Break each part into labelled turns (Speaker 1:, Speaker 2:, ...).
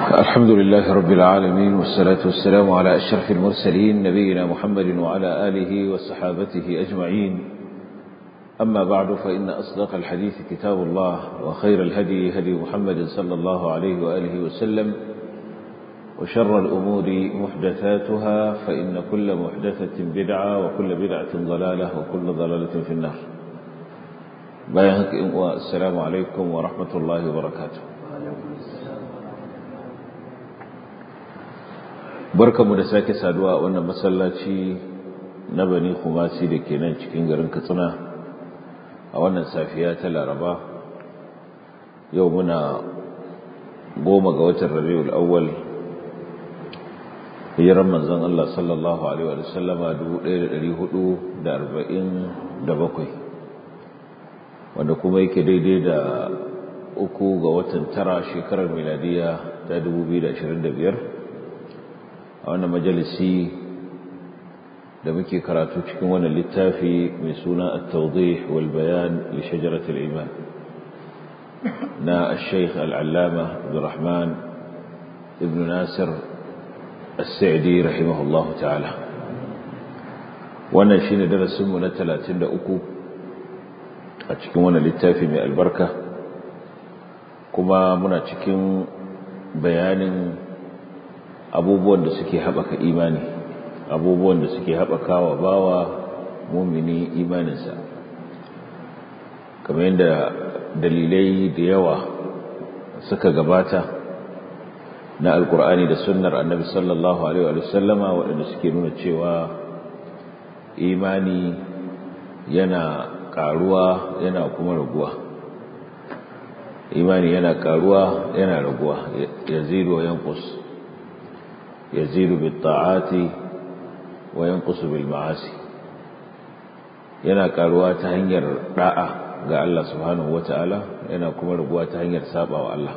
Speaker 1: الحمد لله رب العالمين والصلاة والسلام على أشرف المرسلين نبينا محمد وعلى آله وصحابته أجمعين أما بعد فإن أصدق الحديث كتاب الله وخير الهدي هدي محمد صلى الله عليه وآله وسلم وشر الأمور محدثاتها فإن كل محدثة بدعة وكل بدعة ضلالة وكل ضلالة في النار بايهك والسلام عليكم ورحمة الله وبركاته barkamu da sake saduwa a wannan masallaci na bani kumasi da ke nan cikin garin katsina a wannan safiya ta laraba yau muna goma ga watan rabiul awwal hijiran manzon Allah sallallahu alaihi wa sallama 1447 wanda kuma yake daidai da uku ga watan tara shekarar miladiya ta 2025 a wannan majalisi da muke karatu cikin wannan littafi mai suna at-tawdih wal bayan li shajarat al-iman na al-shaykh al-allama Abdurrahman ibn Nasir as-Sa'di rahimahullahu ta'ala wannan shine darasin mu na 33 a cikin wannan littafi mai albarka kuma muna cikin bayanin abubuwan da suke haɓaka imani abubuwan da suke haɓaka wa bawa mumini imaninsa kamar yadda dalilai da yawa suka gabata na alkur'ani da sunnar annabi sallallahu alaihi wa sallama waɗanda suke nuna cewa imani yana ƙaruwa yana kuma raguwa imani yana ƙaruwa yana raguwa yazidu wa yanqus يزيد بالطاعات وينقص بالمعاصي yana karuwa ta hanyar da'a ga Allah subhanahu wata'ala yana kuma raguwa ta hanyar sabawa Allah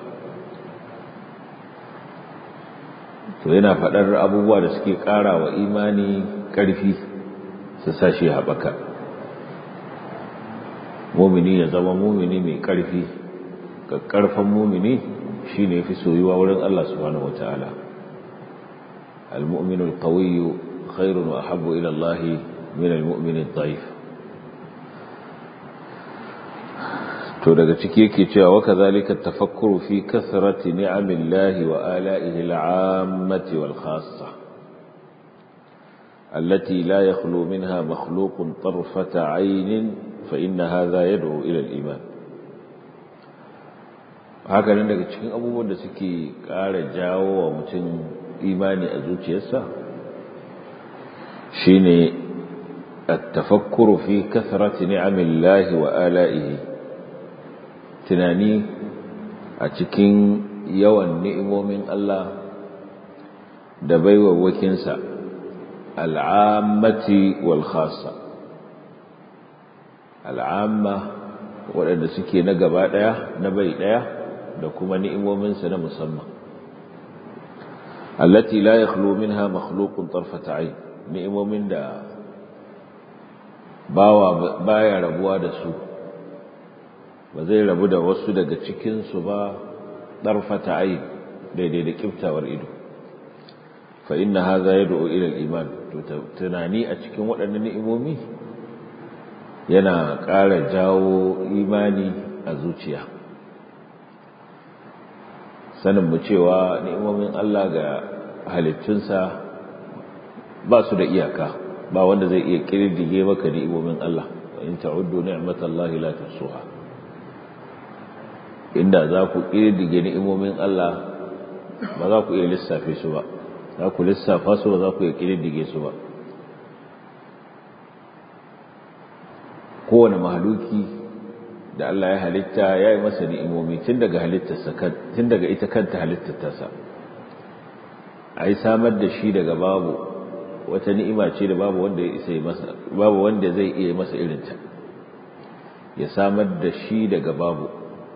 Speaker 1: to yana faɗar abubuwa da suke ƙara wa imani ƙarfi su sashi haɓaka mumini ya zama mumini mai ƙarfi ƙarfan mumini shine fi soyuwa wurin Allah subhanahu wata'ala المؤمن القوي خير وأحب إلى الله من المؤمن الضعيف to daga ciki yake cewa wa kadhalika tafakkuru fi kathrati ni'amillahi wa ala'ihi al'ammati wal khassa allati la yakhlu minha makhluqun tarfata 'aynin fa inna hadha yad'u ila al-iman haka nan daga cikin abubuwan da suke ƙara jawo wa mutum imani a zuciyarsa shine at-tafakkuru fi kathrati ni'amillahi wa ala'ihi tunani a cikin yawan ni'imomin Allah da baiwawakinsa al'ammati wal khassa al'amma waɗanda suke na gaba ɗaya na bai ɗaya da kuma ni'imominsa na musamman التي لا يخلو منها مخلوق طرفة عين ni'imomin da bawa baya rabuwa da su ba zai rabu da wasu daga cikin su ba tarfata ayn daidai da kiftawar ido fa inna hadha yad'u ila al-iman to tunani a cikin waɗannan ni'imomi yana ƙara jawo imani a zuciya sanin mu cewa ni'imomin Allah ga halittunsa ba su da iyaka ba wanda zai iya kirdige maka ni'imomin Allah wa in ta'uddu ni'matallahi la tuhsuha inda za ku kirdige ni'imomin Allah ba za ku iya lissafe su ba za ku lissafa su ba za ku iya kirdige su ba kowane mahaluki da Allah ya halitta ya yi masa ni'imomi tun daga halittarsa tun daga ita kanta halittarsa a yi samar da shi daga babu wata ni'ima ce da babu wanda ya isa masa babu wanda zai iya masa irinta ya samar da shi daga babu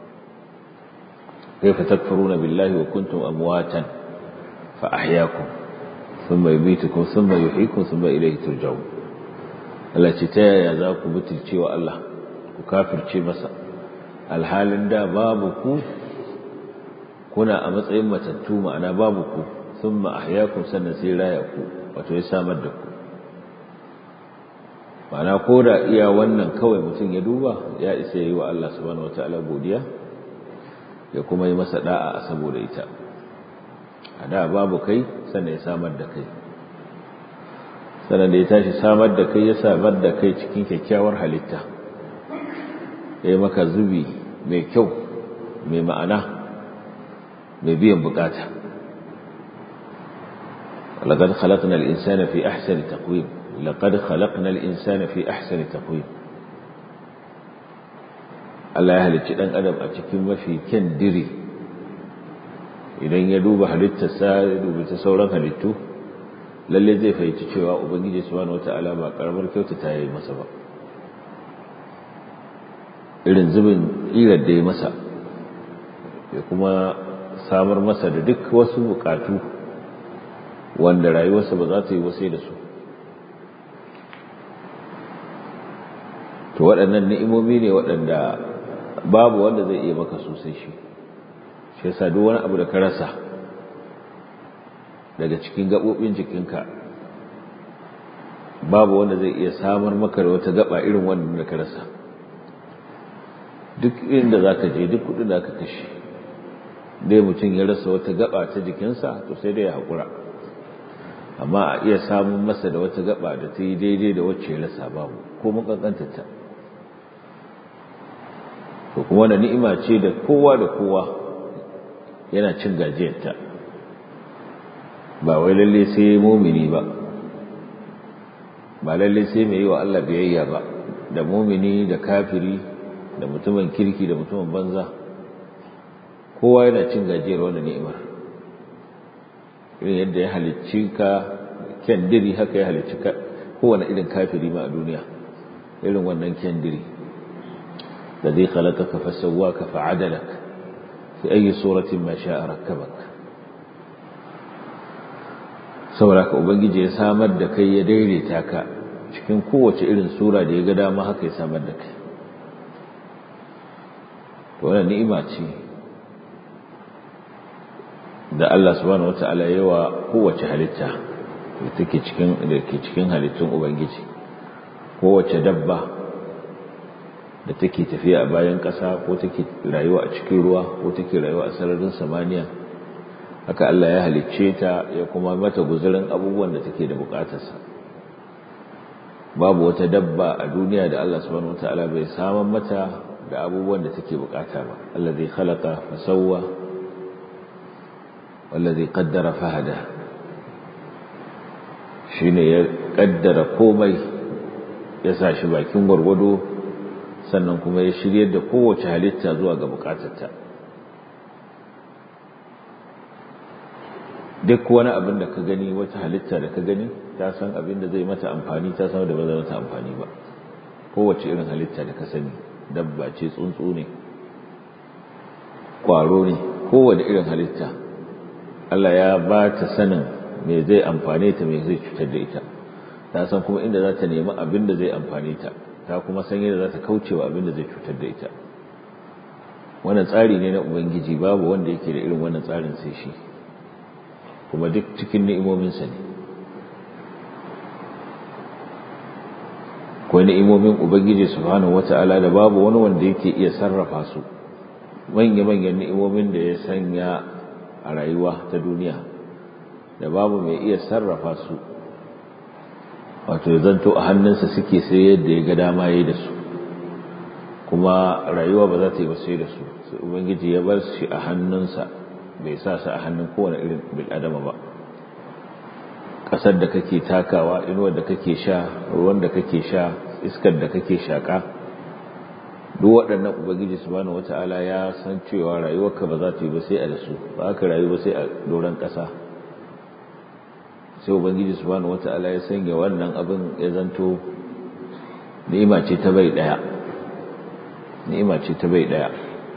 Speaker 1: kaifa takfuruna billahi wa kuntum amwatan fa ahyaakum thumma yumitukum thumma yuhyikum thumma ilayhi turja'un Allah ce ta yaya za ku butulce wa Allah ku kafirce masa alhalin da babu ku kuna a matsayin matattu ma'ana babu ku thumma ahyaakum sannan sai raya ku wato ya samar da ku ma'ana ko da iya wannan kawai mutum ya duba ya isa yi wa Allah subhanahu wataala godiya ya kuma yi masa da'a saboda ita a da babu kai sannan ya samar da kai sannan da ya tashi samar da kai ya samar da kai cikin kyakkyawar halitta ya yi maka zubi mai kyau mai ma'ana mai biyan bukata لقد خلقنا الإنسان في أحسن تقويم لقد خلقنا الإنسان في أحسن تقويم Allah ya halicci ɗan adam a cikin mafi kyan diri idan ya duba halittarsa ya duba ta sauran halittu lalle zai fahimci cewa ubangiji subhanahu wata'ala ba karamar kyauta ta yi masa ba irin zubin irar da ya masa ya kuma samar masa da duk wasu bukatu wanda rayuwarsa ba za ta yi wasai da su to waɗannan ni'imomi ne waɗanda babu wanda zai iya maka sosai shi shi yasa duk wani abu da ka rasa daga cikin gaɓoɓin jikinka babu wanda zai iya samar maka da wata gaba irin wannan da ka rasa duk inda za ka je duk kudin da aka kashe dai mutum ya rasa wata gaba ta jikinsa to sai dai ya haƙura amma a iya samun masa da wata gaba da ta yi daidai da wacce ya rasa babu ko mun ta to kuma wani ni'ima ce da kowa da kowa yana cin gajiyarta ba wai lalle sai mumini ba ba lalle sai mai yi wa Allah biyayya ba da mumini da kafiri da mutumin kirki da mutumin banza kowa yana cin gajiyar wannan ni'imar irin yadda ya halicci ka kyandiri haka ya halicci ka kowane irin kafiri ma a duniya irin wannan kyandiri da zai khalaqaka fa sawwaka fa adalak fi ayi suratin ma sha'a rakkabak saboda ka ubangiji ya samar da kai ya daidaita ka cikin kowace irin sura da ya ga dama haka ya samar da kai to wannan ni'ima ce da Allah subhanahu wata'ala yawa kowace halitta da take cikin da ke cikin halittun ubangiji kowace dabba da take tafiya a bayan ƙasa ko take rayuwa a cikin ruwa ko take rayuwa a sararin samaniya haka Allah ya halicce ta ya kuma mata guzurin abubuwan da take da bukatarsa babu wata dabba a duniya da Allah subhanahu wata'ala bai saman mata da abubuwan da take bukata ba Allah zai khalaqa fa sawwa wallazi qaddara fahada shine ya kaddara komai ya sa shi bakin gwargwado sannan kuma ya shiryar da kowace halitta zuwa ga bukatarta duk wani abin da ka gani wata halitta da ka gani ta san abin da zai mata amfani ta san da ba zai mata amfani ba kowace irin halitta da ka sani dabba ce tsuntsu ne kwaro ne kowane irin halitta Allah ya ba ta sanin me zai amfane ta me zai cutar da ita ta san kuma inda za ta nemi abin da zai amfane ta ta kuma san yadda za ta kauce wa abin da zai cutar da ita wannan tsari ne na ubangiji babu wanda yake da irin wannan tsarin sai shi kuma duk cikin ni'imominsa ne akwai ni'imomin ubangiji subhanahu wata'ala da babu wani wanda yake iya sarrafa su manya-manyan ni'imomin da ya sanya a rayuwa ta duniya da babu mai iya sarrafa su wato ya zanto a hannunsa suke sai yadda ya ga dama ya da su kuma rayuwa ba za ta yi ba sai da su sai ubangiji ya bar shi a hannunsa bai sa su a hannun kowane irin bil'adama ba ƙasar da kake takawa inuwar da kake sha ruwan da kake sha iskar da kake shaƙa duk waɗannan ubangiji subhanahu wata'ala ya san cewa rayuwarka ba za ta yi ba sai a da su ba ka rayu ba sai a doron ƙasa sai ubangiji subhanahu wata'ala ya sanya wannan abin ya zanto ni'ima ce ta bai ɗaya ni'ima ce ta bai ɗaya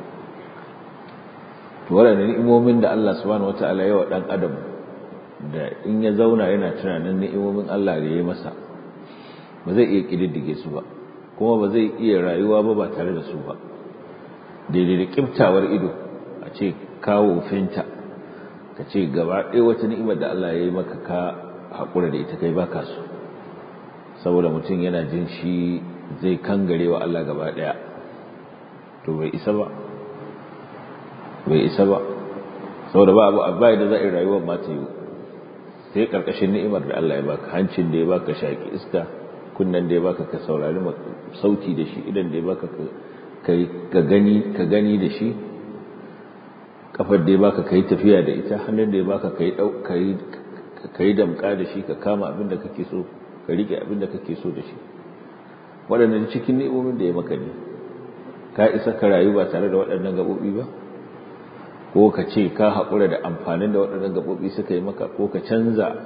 Speaker 1: to waɗannan ni'imomin da Allah subhanahu wata'ala ya wa ɗan adam da in ya zauna yana tunanin ni'imomin Allah da ya yi masa ba zai iya ƙididdige su ba kuma ba zai iya rayuwa ba ba tare da su ba daidai da kiftawar ido a ce kawo finta ka ce gaba ɗaya wata ni'imar da Allah ya yi maka ka haƙura da ita kai baka so saboda mutum yana jin shi zai kangare wa Allah gaba ɗaya to bai isa ba bai isa ba saboda ba abu abai da za a yi rayuwar ma ta yi sai karkashin ni'imar da Allah ya baka hancin da ya baka shaki iska kunnan da ya baka ka saurari sauti da shi idan da ya baka ka gani ka gani da shi kafar da ya baka kai tafiya da ita hannun da ya baka kai kai kai damka da shi ka kama abin da kake so ka rike abin da kake so da shi waɗannan cikin ni'imomin da ya maka ne ka isa ka rayu ba tare da waɗannan gaɓoɓi ba ko ka ce ka haƙura da amfanin da waɗannan gaɓoɓi suka yi maka ko ka canza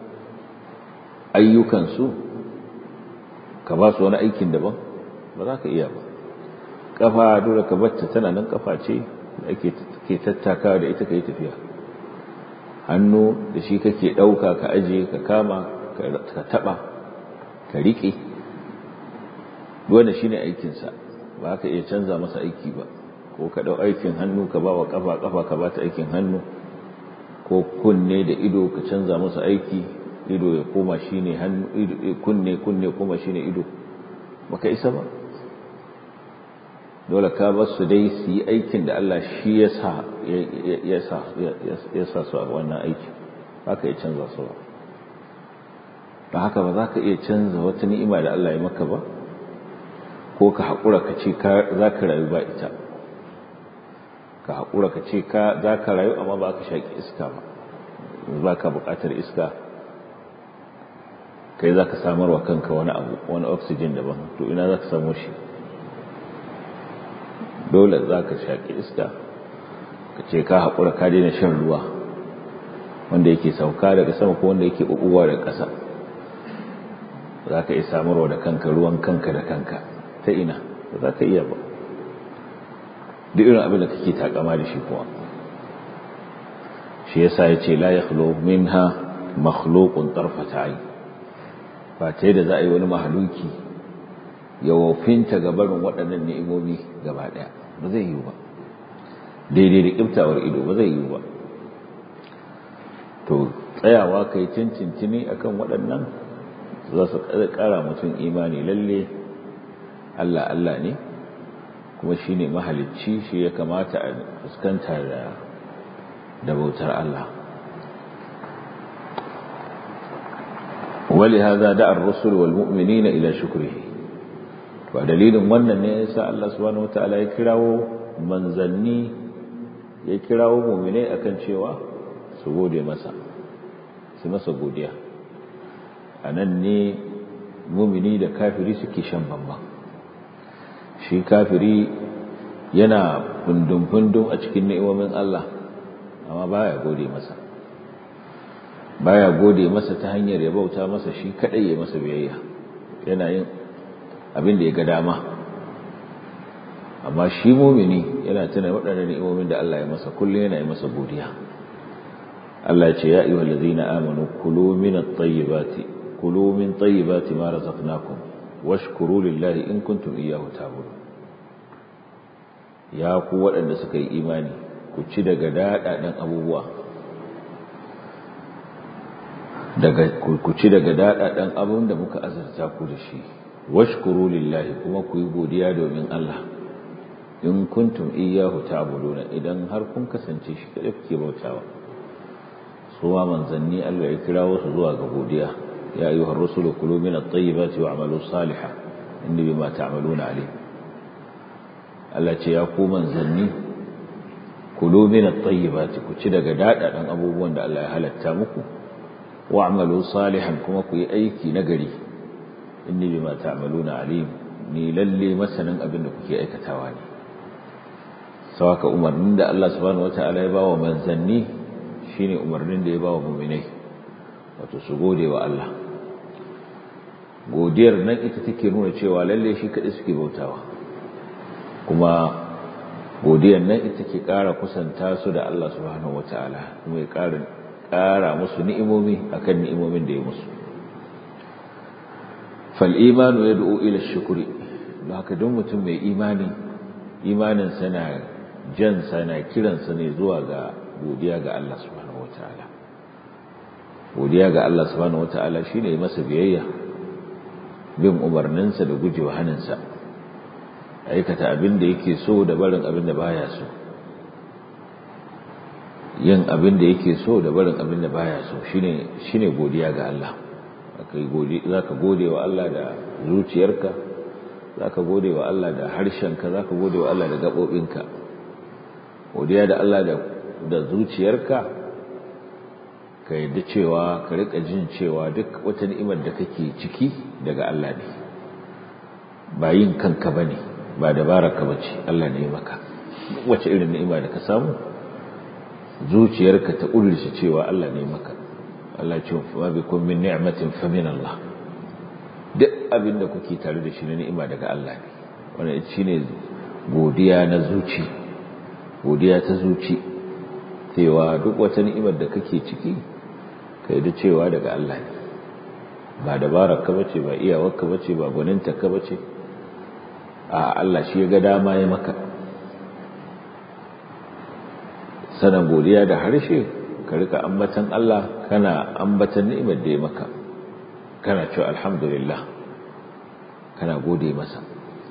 Speaker 1: ayyukansu ka ba su wani aikin daban ba za ka iya ba ƙafa dole ka batta tana nan ƙafa ce da ake ke tattaka da ita ka yi tafiya hannu da shi kake ɗauka ka ajiye ka kama ka taɓa ka riƙe wanda shi ne aikinsa ba ka iya canza masa aiki ba ko ka ɗau aikin hannu ka ba wa ƙafa ƙafa ka ba ta aikin hannu ko kunne da ido ka canza masa aiki ido ya koma shi ne kunne kunne koma shi ne ido baka isa ba dole ka ba su dai su yi aikin da Allah shi ya sa su a wannan aiki ba ka iya canza su ba ba haka ba za ka iya canza wata ni'ima da Allah ya maka ba ko ka haƙura ka ce za ka rayu ba ita ka haƙura ka ce za ka rayu amma ba ka shaƙi iska ba ba ka buƙatar iska kai za ka samar wa kanka wani abu wani oxygen daban to ina za ka samu shi dole za ka shaƙi iska ka ce ka haƙura ka daina shan ruwa wanda yake sauka daga sama ko wanda yake ɓuɓɓuwa daga ƙasa za ka iya samarwa da kanka ruwan kanka da kanka ta ina ba za ka iya ba duk irin abin da kake takama da shi kuwa shi yasa ya ce la yakhlu minha makhluqun tarfata ayn ba ta da za a yi wani mahaluki ya wofinta ga barin waɗannan ni'imomi gaba ɗaya ba zai yiwu ba daidai da ƙiftawar ido ba zai yiwu ba to tsayawa kai cincintini akan waɗannan za su ƙara mutum imani lalle Allah Allah ne kuma shi ne mahalicci shi ya kamata a fuskanta da bautar Allah wali haza da ar-rusul wal mu'minina ila shukrihi to dalilin wannan ne yasa Allah subhanahu wataala ya kirawo manzanni ya kirawo mu'minai akan cewa su gode masa su masa godiya anan ne mu'mini da kafiri suke shan bambam shi kafiri yana fundun-fundun a cikin ni'imomin Allah amma baya gode masa baya gode masa ta hanyar ya bauta masa shi kadai ya masa biyayya yana yin abin da ya ga dama amma shi mumini yana tuna waɗannan ni'imomin da Allah ya masa kullum yana yi masa godiya Allah ce ya ayyuhal ladzina amanu kulu min at-tayyibati kulu min tayyibati ma razaqnakum washkuru lillahi in kuntum iyyahu ta'budun ya ku waɗanda suka yi imani ku ci daga daɗaɗen abubuwa daga ku ci daga daɗaɗen abun da muka azurta ku da shi washkuru lillahi kuma ku yi godiya domin Allah in kuntum iyyahu ta'buduna idan har kun kasance shi kada kuke bautawa su ma manzanni Allah ya kirawo su zuwa ga godiya ya ayyuhar rusulu kulu min at-tayyibati wa'malu salihan inni bima ta'maluna alim Allah ce ya ku manzanni kulu min at-tayyibati ku ci daga dadadan abubuwan da Allah ya halatta muku wa'malu salihan kuma ku yi aiki nagari inni bima ta'maluna alim ni lalle masanin abin da kuke aikatawa ne sawaka umarnin da Allah subhanahu wataala ya bawa manzanni shine umarnin da ya bawa mu'minai wato su gode wa Allah godiyar nan ita take nuna cewa lalle shi kadai suke bautawa kuma godiyar nan ita ke ƙara kusanta su da Allah subhanahu wataala kuma ya ƙara ƙara musu ni'imomi akan ni'imomin da ya musu fal imanu yad'u ila shukri haka don mutum mai imani imanin sana jansa yana kiransa ne zuwa ga godiya ga Allah subhanahu wataala godiya ga Allah subhanahu wataala shine masa biyayya bin umarninsa da gujewa haninsa aikata abin da yake so da barin abin da baya so yin abin da yake so da barin abin da baya so shine shine godiya ga Allah kai gode zaka gode wa Allah da zuciyarka zaka gode wa Allah da harshenka zaka gode wa Allah da gabobinka godiya da Allah da da zuciyarka ka yadda cewa ka rika jin cewa duk wata ni'imar da kake ciki daga Allah ne ba yin kanka bane ba dabararka bace Allah ne maka wace irin ni'ima da ka samu zuciyarka ta ƙudurce cewa Allah ne maka Allah ce wa bikum min ni'matin fa min Allah duk abin da kuke tare da shi na ni'ima daga Allah ne wannan shine godiya na zuci godiya ta zuci cewa duk wata ni'imar da kake ciki kai da cewa daga Allah ne ba dabarar ka bace ba iyawar ka bace ba gwaninta ka bace a Allah shi ya ga dama ya maka sanan godiya da harshe ka rika ambatan Allah kana ambatan ni'imar da ya maka kana cewa alhamdulillah kana gode masa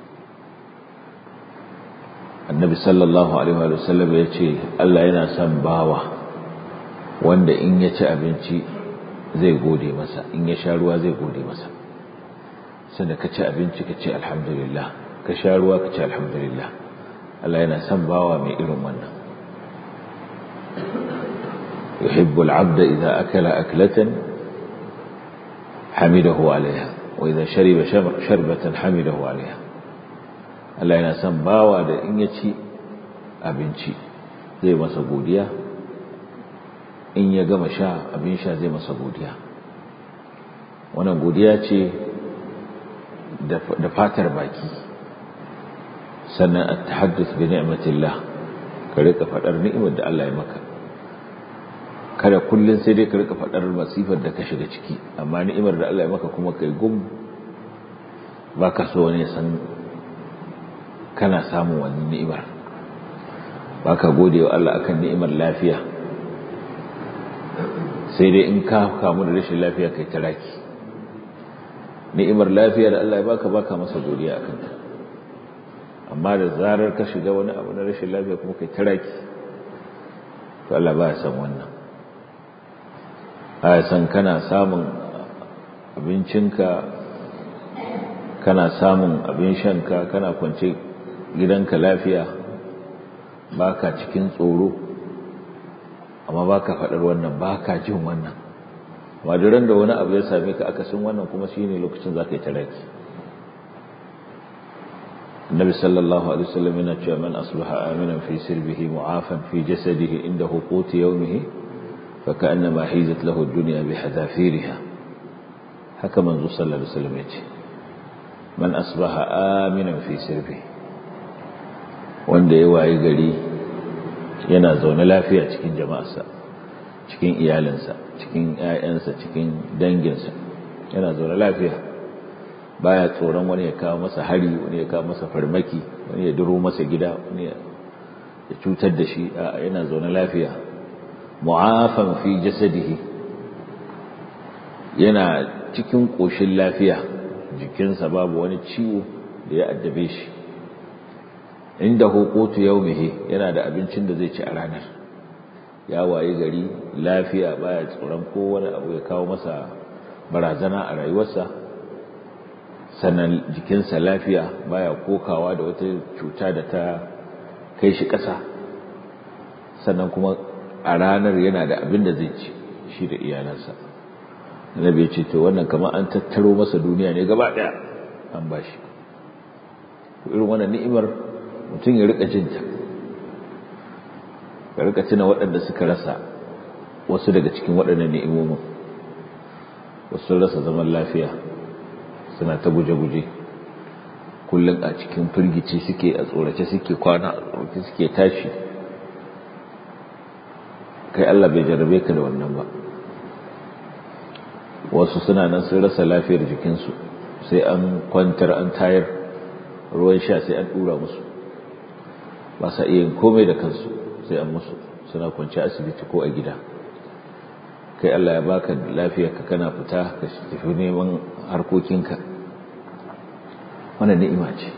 Speaker 1: annabi sallallahu alaihi wa sallam ya ce Allah yana son bawa wanda in ya ci abinci zai gode masa in ya sha ruwa zai gode masa sanda ka ci abinci ka ce alhamdulillah ka sha ruwa ka ce alhamdulillah Allah yana son bawa mai irin wannan يحب العبد إذا أكل أكلة حمده عليها وإذا شرب شربة حمده عليها Allah yana son bawa da in ya ci abinci zai masa godiya in ya gama sha abin sha zai masa godiya wannan godiya ce da fatar baki sannan a tahaddus bi ni'matillah ka rika faɗar ni'imar da Allah ya maka kada kullun sai dai ka rika faɗar masifar da ka shiga ciki amma ni'imar da Allah ya maka kuma kai gum baka so wani san kana samun wani ni'imar baka gode wa Allah akan ni'imar lafiya sai dai in ka kamu da rashin lafiya kai taraki ni'imar lafiya da Allah ya baka baka masa godiya akan ta amma da zarar ka shiga wani abu na rashin lafiya kuma kai taraki to Allah ba ya san wannan a san kana samun abincinka kana samun abin shanka kana kwance gidanka lafiya baka cikin tsoro amma baka faɗar wannan baka jin wannan maduran da wani abu ya same ka akasin wannan kuma shine lokacin za ka yi taraki النبي صلى الله عليه وسلم يقول من أصبح آمنا في سربه معافا في جسده عنده قوت يومه فكأنما حيزت له الدنيا بحذافيرها haka manzo sallallahu alaihi wasallam yace man asbaha aminan fi sirbi wanda ya waye gari yana zaune lafiya cikin jama'arsa cikin iyalinsa cikin ƴaƴansa cikin danginsa yana zaune lafiya baya tsoron wani ya kawo masa hari wani ya kawo masa farmaki wani ya duro masa gida wani ya cutar da shi a yana zaune lafiya mu'afan fi jasadihi yana cikin ƙoshin lafiya jikinsa babu wani ciwo da ya addabe shi inda hukutu yaumihi yana da abincin da zai ci a ranar ya waye gari lafiya baya tsoron kowane abu ya kawo masa barazana a rayuwarsa sannan jikinsa lafiya baya kokawa da wata cuta da ta kai shi ƙasa sannan kuma a ranar yana da abin da zai ci shi da iyalansa annabi ya ce to wannan kamar an tattaro masa duniya ne gaba daya an bashi irin wannan ni'imar mutum ya rika jinta ya rika tuna waɗanda suka rasa wasu daga cikin waɗannan ni'imomin wasu rasa zaman lafiya suna ta guje-guje kullum a cikin firgici suke a tsorace suke kwana a tsorace suke tashi kai Allah bai jarabe ka da wannan ba wasu suna nan sun rasa lafiyar jikinsu sai an kwantar an tayar ruwan sha sai an dura musu ba sa iya yin komai da kansu sai an musu suna kwanci asibiti ko a gida kai Allah ya baka lafiya ka kana fita ka tafi neman harkokinka wannan ni'ima ce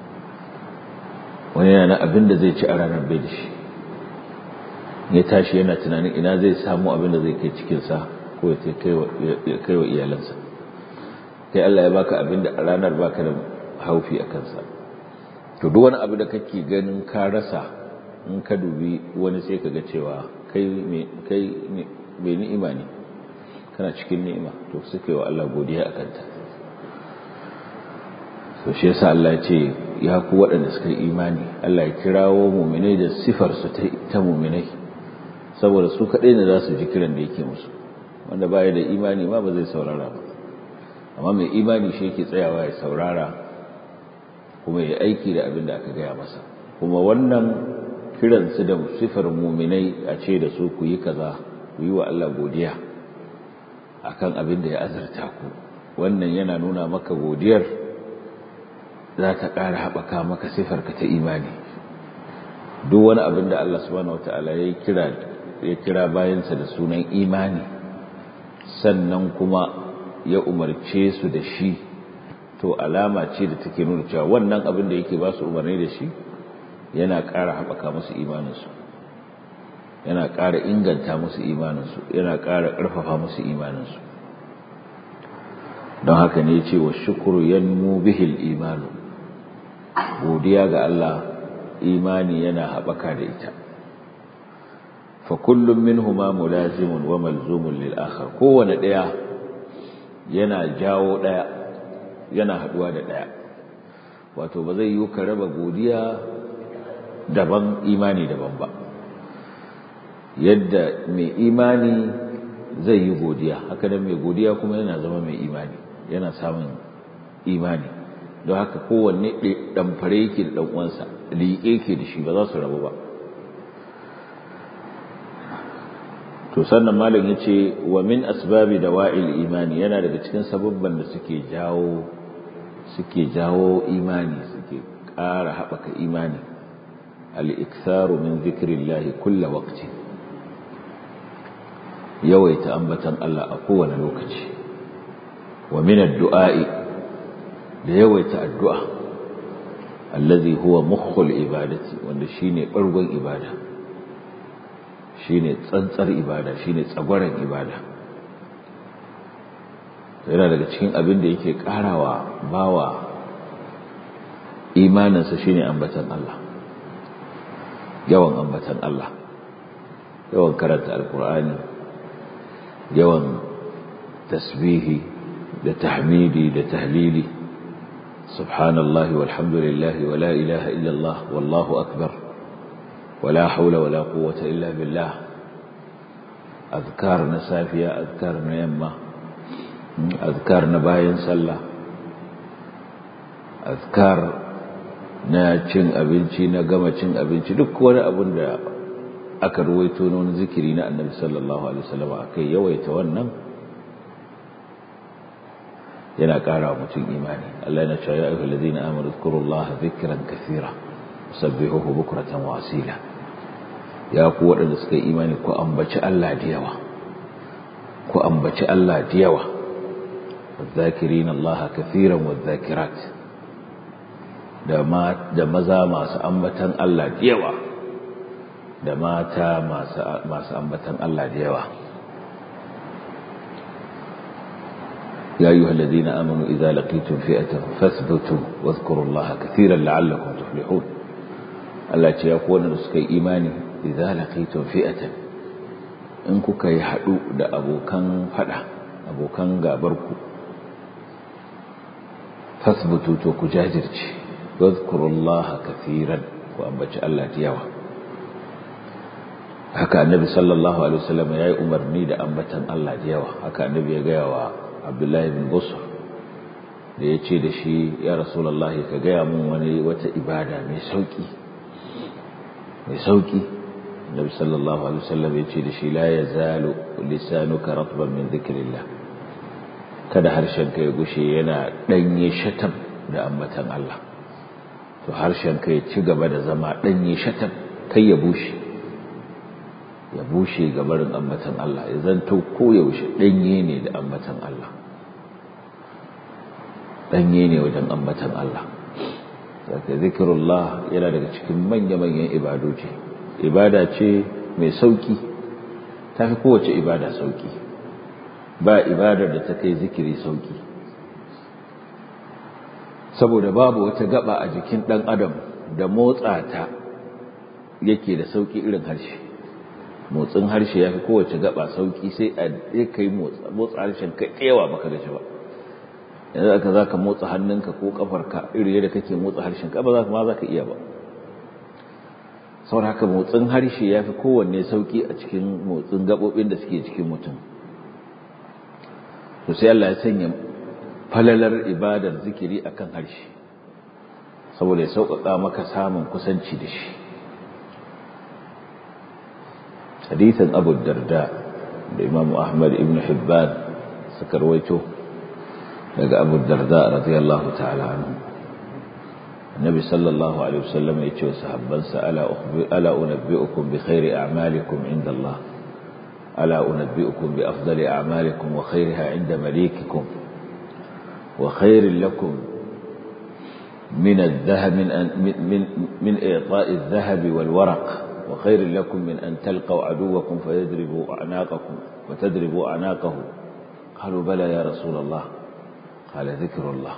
Speaker 1: wani yana abin da zai ci a ranar bai da shi ya tashi yana tunanin ina zai samu abin da zai kai cikinsa ko ya kai wa iyalansa kai Allah ya baka abin da a ranar baka da haufi a kansa to duk wani abu da kake ganin ka rasa in ka dubi wani sai ka ga cewa kai mai ni'ima ne kana cikin ni'ima to suka yi wa Allah godiya a kanta so shi yasa Allah ya ce ya ku waɗanda suka yi imani Allah ya kirawo muminai da sifar su ta muminai saboda su kaɗai ne za su ji kiran da yake musu wanda baya da imani ma ba zai saurara ba amma mai imani shi yake tsayawa ya saurara kuma ya aiki da abin da aka gaya masa kuma wannan kiransu da sifar muminai a ce da su ku yi kaza ku yi wa Allah godiya akan abin da ya azurta ku wannan yana nuna maka godiyar za ta ƙara haɓaka maka sifarka ta imani duk wani abin da Allah subhanahu wata'ala ya kira ya kira bayansa da sunan imani sannan kuma ya umarce su da shi to alama ce da take nuna cewa wannan abin da yake ba su umarni da shi yana ƙara haɓaka musu imaninsu yana ƙara inganta musu imaninsu yana ƙara ƙarfafa musu imaninsu don haka ne ce wa shukuru yanmu bihil imanu godiya ga Allah imani yana haɓaka da ita fa kullum minhuma mulazimun wa malzumun lil akhar kowane ɗaya yana jawo ɗaya yana haɗuwa da ɗaya wato ba zai yi ka raba godiya daban imani daban ba yadda mai imani zai yi godiya haka nan mai godiya kuma yana zama mai imani yana samun imani don haka kowanne ɗamfare yake da ɗan'uwansa liƙe yake da shi ba za su rabu ba to sannan malam ya ce wa min asbabi da wa'il imani yana daga cikin sababban da suke jawo suke jawo imani suke ƙara haɓaka imani al-iktharu min zikrillahi kulla waqti yawaita ambatan Allah a kowane lokaci wa min addu'a'i da yawaita addu'a allazi huwa mukhul ibadati wanda shine bargon ibada shine tsantsar ibada shine tsagwaran ibada yana daga cikin abin da yake karawa bawa imaninsa shine ambatan Allah yawan ambatan Allah yawan karanta alkur'ani yawan tasbihi da tahmidi da tahlili subhanallahi walhamdulillahi wala ilaha illallah wallahu akbar wala haula wala quwwata illa billah azkar na safiya azkar na yamma azkar na bayan sallah azkar na cin abinci na gama cin abinci duk wani abin da aka ruwaito na wani zikiri na annabi sallallahu alaihi wasallam akai yawaita wannan yana ƙara mutum imani Allah yana cewa ya ayyuhal ladina amanu zkurullaha dhikran kathira sabbihuhu bukratan wa asila ya ku waɗanda suka yi imani ku ambaci Allah da yawa ku ambaci Allah da yawa wadh-dhakirina Allah kathiran wadh-dhakirat da ma da maza masu ambatan Allah da yawa da mata masu masu ambatan Allah da yawa يا أيها الذين آمنوا إذا لقيتم فئة فاثبتوا واذكروا الله كثيرا لعلكم تفلحون Allah ce ya kowane da suka yi imani idza laqitum fi'atan in kuka yi hadu da abokan fada abokan gabar ku fasbutu to ku jajirce wadhkurullaha kathiran ku ambaci Allah da yawa haka annabi sallallahu alaihi wasallam yayi umarni da ambatan Allah da yawa haka annabi ya gaya wa Abdullahi bin Busr da ya ce da shi ya rasulullahi ka gaya mun wani wata ibada mai sauki mai sauki Nabi sallallahu alaihi wasallam ya ce da shi la yazalu lisanuka ratban min dhikrillah kada harshen ka ya gushe yana danye shatam da ambatan Allah to harshen ka ya ci gaba da zama ɗanye shatan kai ya bushe ya bushe gabarin ambatan Allah ya zanto koyaushe ɗanye ne da ambatan Allah ɗanye ne wajen ambatan Allah zaka zikirullah yana daga cikin manya-manyan ibadoji ibada ce mai sauki ta fi kowace ibada sauki ba ibadar da ta kai zikiri sauki saboda babu wata gaba a jikin ɗan adam da motsa ta yake da sauki irin harshe motsin harshe ya fi kowace gaba sauki sai a kai motsa harshen kai tsewa baka gaji ba yanzu aka za ka motsa hannunka ko kafarka iri yadda kake motsa harshen ka ba za ma za ka iya ba saboda haka motsin harshe ya fi kowanne sauki a cikin motsin gaɓoɓin da suke cikin mutum to sai Allah ya sanya falalar ibadar zikiri akan harshe saboda ya sauƙaƙa maka samun kusanci da shi hadithin abu darda da imamu ahmad ibn hibban suka rawaito daga abu darda radiyallahu ta'ala anhu النبي صلى الله عليه وسلم يتوى صحبانسا ألا, ألا أنبئكم بخير أعمالكم عند الله ألا أنبئكم بأفضل أعمالكم وخيرها عند مليككم وخير لكم من الذهب من, أن من, من, من إعطاء الذهب والورق وخير لكم من أن تلقوا عدوكم فيضربوا أعناقكم وتضربوا أعناقه قالوا بلى يا رسول الله قال ذكر الله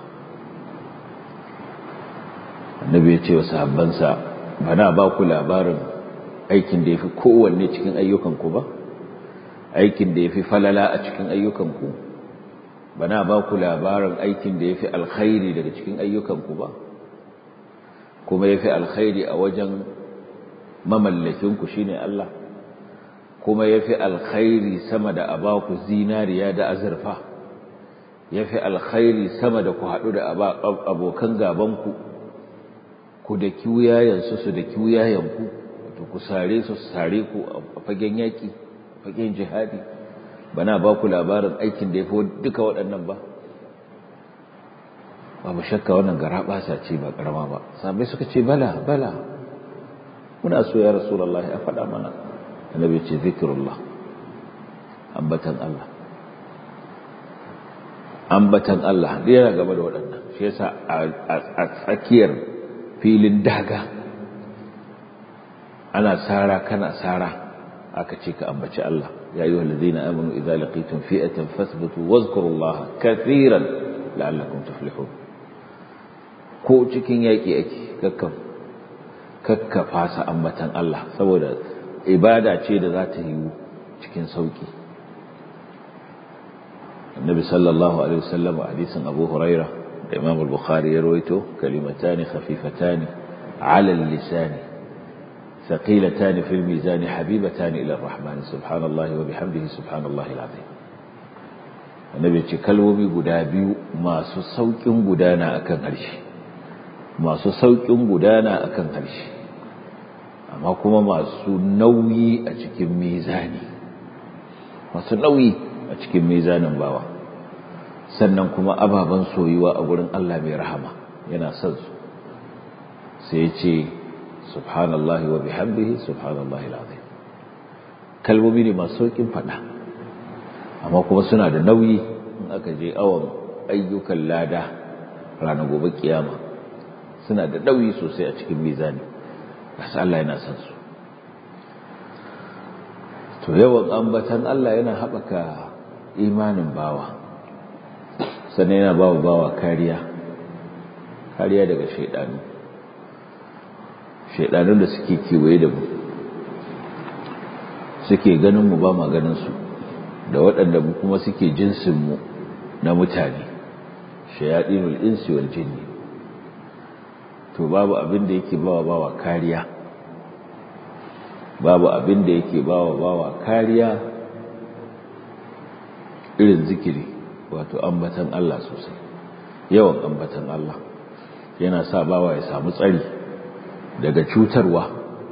Speaker 1: annabi ya ce wa sahabbansa ba na ba ku labarin aikin da ya fi kowanne cikin ayyukanku ba aikin da ya fi falala a cikin ayyukanku ba na ba ku labarin aikin da ya fi alkhairi daga cikin ayyukanku ba kuma ya fi alkhairi a wajen mamallakinku shi ne Allah kuma ya fi alkhairi sama da a ba ku zinariya da azurfa ya fi alkhairi sama da ku haɗu da abokan gabanku ku da kiwuyayensu su da kiwuyayenku wato ku sare su su sare ku a fagen yaƙi a fagen jihadi bana ba ku labarin aikin da ya fi duka waɗannan ba babu shakka wannan gara ɓasa ce ba ƙarama ba sabai suka ce bala bala muna so ya rasulallah a faɗa mana annabi ce zikirullah ambatan Allah ambatan Allah yana gaba da waɗannan shi yasa a tsakiyar filin daga ana sara kana sara aka ce ka ambaci Allah ya ayyuhal ladina amanu idza laqitum fi'atan fathbutu wadhkurullaha katiran la'allakum tuflihun ko cikin yaki ake kakkan kakka fasa ambatan Allah saboda ibada ce da za ta yi cikin sauki النبي صلى الله عليه وسلم حديث أبو هريرة الإمام البخاري يرويته كلمتان خفيفتان على اللسان ثقيلتان في الميزان حبيبتان إلى الرحمن سبحان الله وبحمده سبحان الله العظيم النبي kalmomi guda biyu masu saukin gudana akan harshe masu saukin gudana akan harshe amma kuma masu nauyi a cikin mizani masu nauyi a cikin mizanin bawa sannan kuma ababen soyuwa a gurin Allah mai rahama yana son su sai ce subhanallahi wa bihamdihi subhanallahi alazim kalmomi ne masu saukin fada amma kuma suna da nauyi in aka je awon ayyukan lada ranar gobe kiyama suna da nauyi sosai a cikin mizani gasu Allah yana son su to yawan ambatan Allah yana haɓaka imanin bawa sannan yana bawa bawa kariya kariya daga shaidanu shaidanun da suke kewaye da mu suke ganin mu ba ma ganin su da waɗanda mu kuma suke jinsin mu na mutane shayadinul insi wal jinni to babu abin da yake bawa bawa kariya babu abin da yake bawa bawa kariya irin zikiri wato ambatan Allah sosai yawan ambatan Allah yana sa bawa ya samu tsari daga cutarwa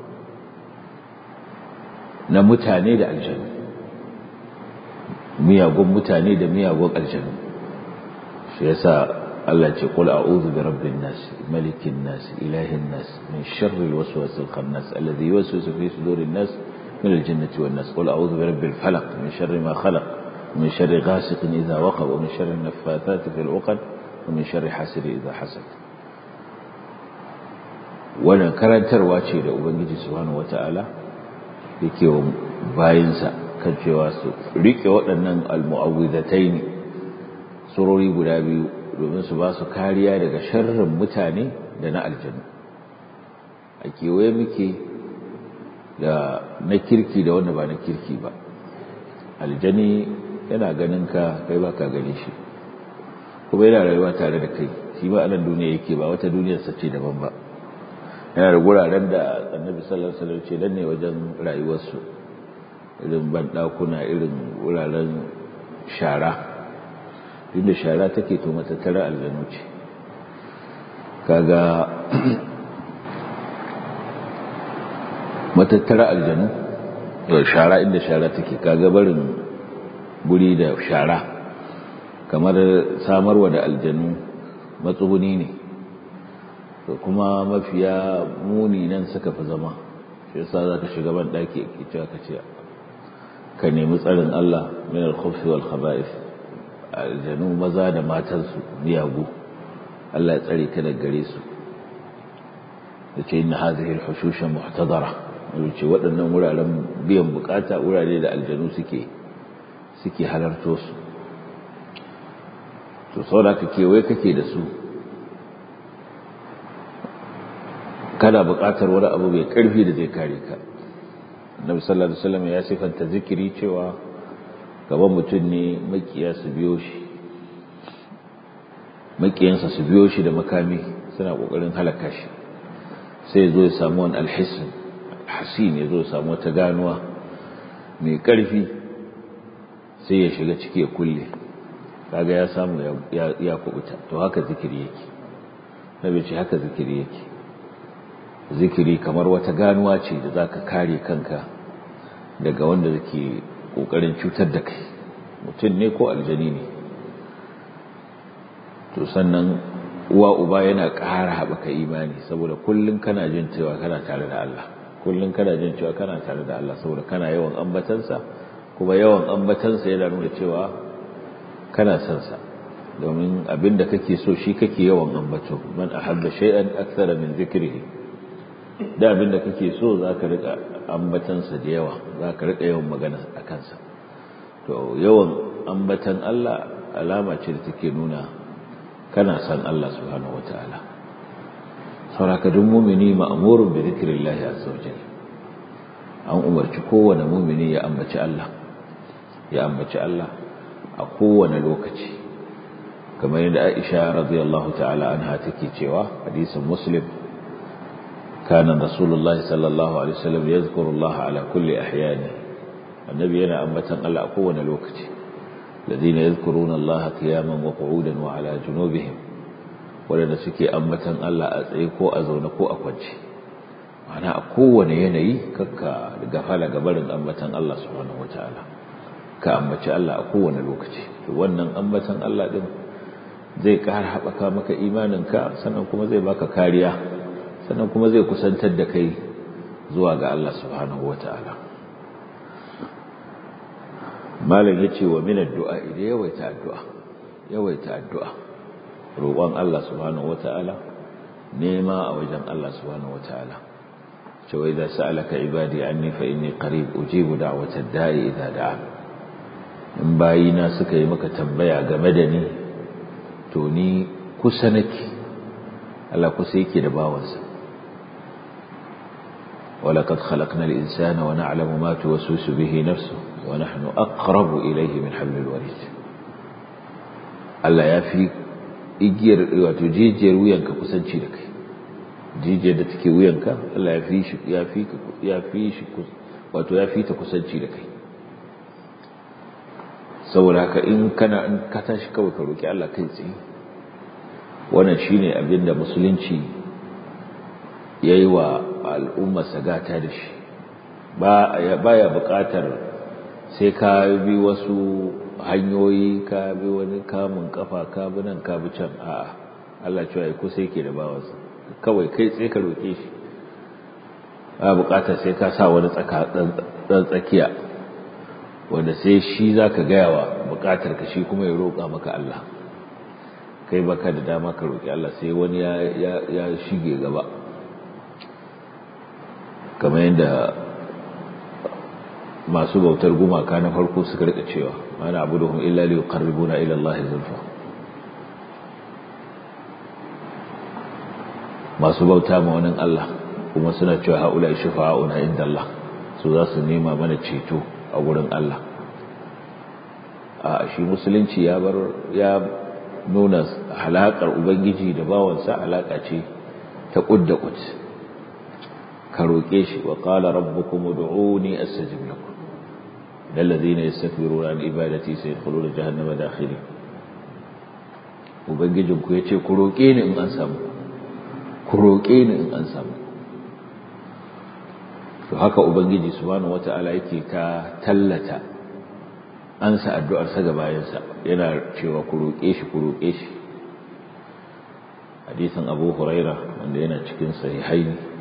Speaker 1: na mutane da aljanu miyagun mutane da miyagun aljanu shi yasa Allah ce qul a'udhu bi rabbin nas malikin nas ilahin nas min sharri alwaswasil khannas alladhi yuwaswisu fi sudurin nas min aljannati wan nas qul a'udhu bi rabbil falaq min sharri ma khalaq min sharri ghasiqin idha waqab wa min sharri an-naffathati fil 'uqad wa min sharri hasidin idha hasad wannan karantarwa ce da ubangiji subhanahu wata'ala yake wa bayinsa kan cewa su rike waɗannan almu'awwidatai ne surori guda biyu domin su ba su kariya daga sharrin mutane da na aljanu a kewaye muke da na kirki da wanda ba na kirki ba aljani yana ganin ka kai ba ka gani shi kuma yana rayuwa tare da kai shi ba anan duniya yake ba wata duniyarsa ce daban ba yana da guraren da annabi sallallahu alaihi wasallam ce dan ne wajen rayuwarsu irin bandakuna irin wuraren shara inda shara take to matattara aljanu ce kaga matattara aljanu shara inda shara take kaga barin guri da shara kamar samarwa da aljanu matsuguni ne to kuma mafiya muni nan suka fi zama shi yasa zaka shiga ban daki ke cewa ka ce ka nemi tsarin Allah min al-khubthi wal khaba'ith aljanu maza da matansu miyagu Allah ya tsare ka daga gare su yace inna hadhihi al-hushusha muhtadara yace waɗannan wuraren biyan bukata wurare da aljanu suke suke halarto su to saboda ka kewaye kake da su kana buƙatar wani abu mai ƙarfi da zai kare ka annabi sallallahu alaihi wasallam ya sifanta zikiri cewa gaban mutum ne makiya su biyo shi makiyansa su biyo shi da makami suna kokarin halaka shi sai ya zo ya samu wani alhisin hasin ya zo ya samu wata ganuwa mai ƙarfi sai ya shiga ciki ya kulle kaga ya samu ya kubuta to haka zikiri yake nabi ce haka zikiri yake zikiri kamar wata ganuwa ce da za ka kare kanka daga wanda zake ƙoƙarin cutar da kai mutum ne ko aljani ne to sannan uwa uba yana ƙara haɓaka imani saboda kullum kana jin cewa kana tare da Allah kullum kana jin cewa kana tare da Allah saboda kana yawan ambatansa kuma yawan ambatansa yana nuna cewa kana son sa domin abinda kake so shi kake yawan ambato man ahabba shay'an akthara min dhikrihi da abin da kake so za ka rika ambatansa da yawa za ka rika yawan magana a kansa to yawan ambatan Allah alama ce da take nuna kana san Allah subhanahu wataala sauraka duk mumini ma'murun bi dhikrillahi azza wajalla an umarci kowane mumini ya ambaci Allah ya ambaci Allah a kowane lokaci kamar yadda Aisha radiyallahu ta'ala anha take cewa hadisin Muslim كان رسول الله صلى الله عليه وسلم يذكر الله على كل أحيانه النبي أنا أمة الله أقوى الوقت الذين يذكرون الله قياما وقعودا وعلى جنوبهم ولنا سكي أمة الله أتعيكو أزونكو أكوجي معنى أقوى يني كك غفال قبل أمة الله سبحانه وتعالى كأمة الله أقوى الوقت wannan ambatan Allah din zai ƙara haɓaka maka imaninka sannan kuma zai baka kariya sannan kuma zai kusantar da kai zuwa ga Allah subhanahu wa ta'ala malam ya ce wa minar du'a idan yawaita addu'a yawaita addu'a roƙon Allah subhanahu wa ta'ala nema a wajen Allah subhanahu wa ta'ala cewa idan sa'alaka ibadi anni fa inni qarib ujibu da'watad da'i idza da'a in bayina suka yi maka tambaya game da ni to ni kusa nake Allah kusa yake da bawansa ولقد خلقنا الإنسان ونعلم ما توسوس به نفسه ونحن أقرب إليه من حبل الوريد Allah ya fi igiyar wato jijiyar wuyanka kusanci da kai jijiyar da take wuyanka Allah ya fi shi ya fi ya fi shi wato ya fi ta kusanci da kai saboda haka in kana in ka tashi kawai ka roki Allah kai tsaye wannan shine abin da musulunci yayi wa al'umma sagata da shi ba ya buƙatar sai ka bi wasu hanyoyi ka bi wani kamun kafa ka bi nan ka bi can a'a Allah cewa ai kusa yake da bawansa kawai kai tsaye ka roke shi ba bukatar sai ka sa wani tsaka dan tsakiya wanda sai shi zaka gaya wa bukatar ka shi kuma ya roƙa maka Allah kai baka da dama ka roki Allah sai wani ya ya shige gaba kamar yadda masu bautar gumaka na farko suka rika cewa mana abuduhum illa li yuqarribuna ila Allah zulfa masu bauta ma wani Allah kuma suna cewa haula shufa'una inda Allah su za su nema mana ceto a gurin Allah a shi musulunci ya bar ya nuna halakar ubangiji da bawansa alaka ce ta kudda kud ka roke shi wa qala rabbukum ud'uni astajib lakum الذين يستكبرون عن عبادتي سيدخلون جهنم داخلين ubangijin ku yace ku roke ni in an samu ku roke ni in an samu to haka ubangiji subhanahu wataala yake ta tallata ansa addu'ar sa ga bayansa yana cewa ku roke shi ku roke shi hadisin Abu Huraira wanda yana cikin sahihaini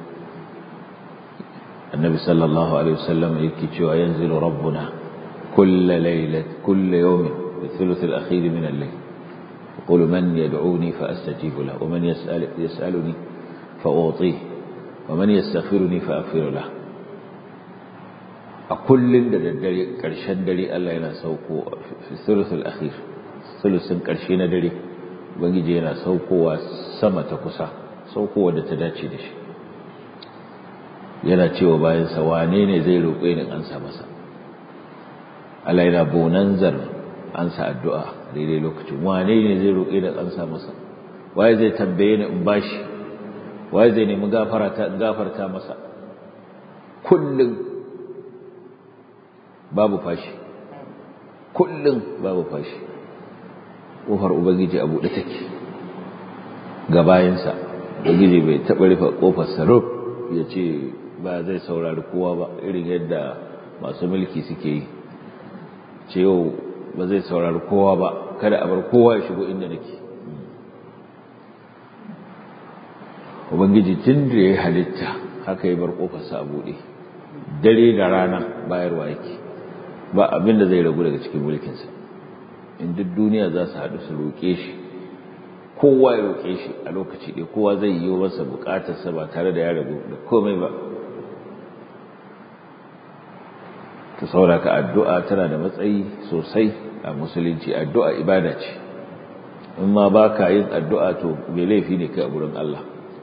Speaker 1: النبي صلى الله عليه وسلم يكتشوا ينزل ربنا كل ليلة كل يوم في الثلث الأخير من الليل يقول من يدعوني فأستجيب له ومن يسأل يسألني فأعطيه ومن يستغفرني فأغفر له أكل دري كرشن دري الله ينا سوكو في الثلث الأخير ثلث كرشين دري بنجي ينا سوكو وسما تكسا سوكو ودتداتي دشي yana cewa bayansa wane ne zai roƙe ni an sa masa Allah yana bonanzar an sa addu'a daidai lokacin wane ne zai roƙe ni an sa masa waye zai tambaye ni in bashi waye zai nemi gafara ta gafarta masa kullum babu fashi kullum babu fashi ƙofar ubangiji a buɗe take ga bayansa ubangiji bai taɓa rufe ƙofar sarraf ya ce ba zai saurari kowa ba irin yadda masu mulki suke yi ce yau ba zai saurari kowa ba kada a bar kowa ya shigo inda nake ubangiji tun da ya halitta haka ya bar kofarsa a buɗe dare da rana bayarwa yake ba abin da zai ragu daga cikin mulkinsa in duk duniya za su haɗu su roƙe shi kowa ya roƙe shi a lokaci ɗaya kowa zai yi masa buƙatarsa ba tare da ya ragu da komai ba ta sauraka addu'a tana da matsayi sosai a musulunci addu'a ibada ce in ma ba ka yin addu'a to mai laifi ne kai a gurin Allah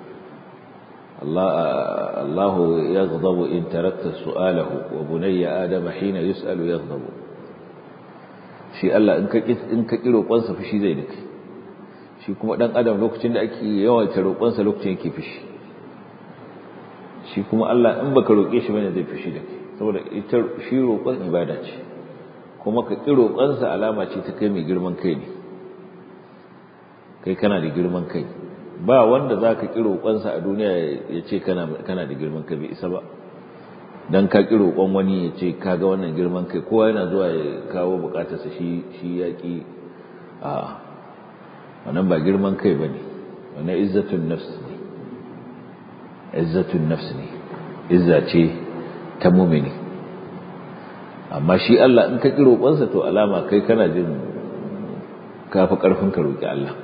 Speaker 1: Allahu ya zazabu in tarakta su'alahu wa bunayya adama hina yus'alu ya zazabu shi Allah in ka ƙi roƙonsa fushi zai da kai shi kuma ɗan adam lokacin da ake yawaita roƙonsa lokacin yake fushi shi kuma Allah in baka roƙe shi bane zai fushi da kai saboda ita shi roƙon ibada ce kuma ka ƙi roƙonsa alama ce ta kai mai girman kai ne kai kana da girman kai ba wanda za ka ƙi roƙonsa a duniya ya ce kana da girman kai bai isa ba don ka ƙi roƙon wani ya ce ka ga wannan girman kai kowa yana zuwa ya kawo buƙatarsa shi ya ƙi a wannan ba girman kai ba ne wannan izzatun nafs ne izzatun nafs ne izza ce ta mumini amma shi Allah in ka ƙi roƙonsa to alama kai kana jin kafa ƙarfin ka roƙi Allah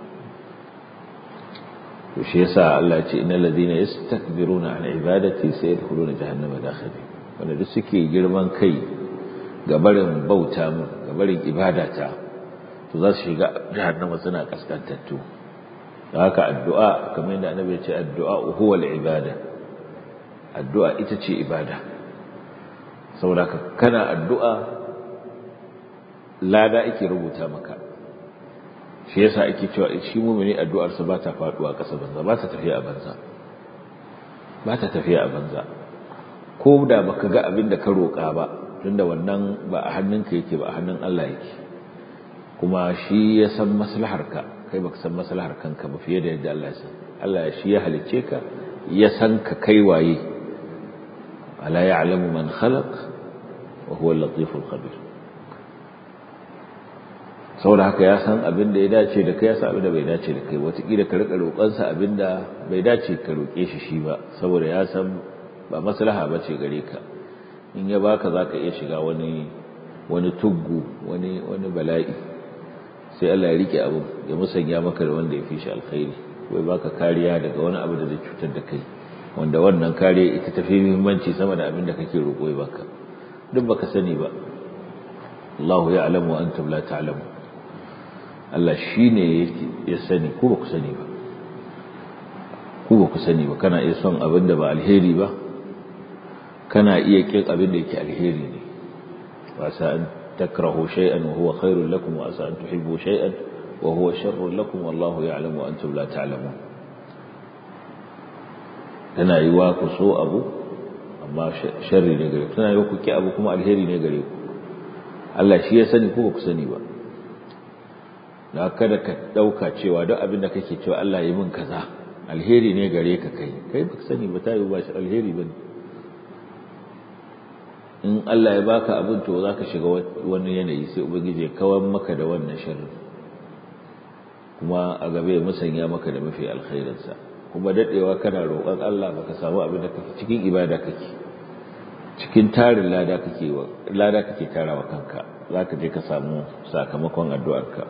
Speaker 1: to shi yasa Allah ya ce innal ladina yastakbiruna an ibadati sayadkhuluna jahannama dakhirin wanda duk suke girman kai ga barin bauta mu ga barin ibadata to za su shiga jahannama suna kaskantattu haka addu'a kamar yadda annabi ya ce addu'a huwa al-ibada addu'a ita ce ibada saboda kana addu'a lada ake rubuta maka shi yasa ake cewa shi mumini addu'arsa ba ta faduwa ƙasa banza ba ta tafiya a banza ba ta tafiya a banza ko da baka ga abin da ka roƙa ba tunda wannan ba a hannunka yake ba a hannun Allah yake kuma shi ya san maslaharka kai baka san maslahar kanka ba fiye da yadda Allah ya san Allah shi ya halicce ka ya san ka kai waye ala ya'lamu man khalaq wa huwa al-latiful khabir saboda haka ya san abin da ya dace da kai ya san abin da bai dace da kai wataƙila ka riƙa roƙonsa abin da bai dace ka roƙe shi shi ba saboda ya san ba maslaha ba ce gare ka in ya baka za ka iya shiga wani wani tuggu wani wani bala'i sai Allah ya rike abu ya musanya maka da wanda ya fi shi alkhairi ko ya baka kariya daga wani abu da zai cutar da kai wanda wannan kariya ita tafi muhimmanci sama da abin da kake roƙo ya baka duk baka sani ba Allahu ya'lamu wa antum la ta'lamun Allah shine ya sani ko ba ku sani ba ku ba ku sani ba kana iya son abin da ba alheri ba kana iya kin abin da yake alheri ne wasa an takrahu shay'an wa huwa khairul lakum wa asa an tuhibbu shay'an wa huwa sharrun lakum wallahu ya'lamu wa antum la ta'lamun tana yi wa ku so abu amma sharri ne gare ku tana yi wa ku ki abu kuma alheri ne gare ku Allah shi ya sani ko ba ku sani ba na kada ka dauka cewa duk abin da kake cewa Allah ya yi min kaza alheri ne gare ka kai kai ba ka sani ba ta yi ba shi alheri bane in Allah ya baka abin to za ka shiga wani yanayi sai ubangiji ya kawar maka da wannan sharri kuma a gabe musanya maka da mafi alkhairinsa kuma dadewa kana roƙon Allah baka samu abin da kake cikin ibada kake cikin tarin lada kake wa lada kake tarawa kanka zaka je ka samu sakamakon addu'arka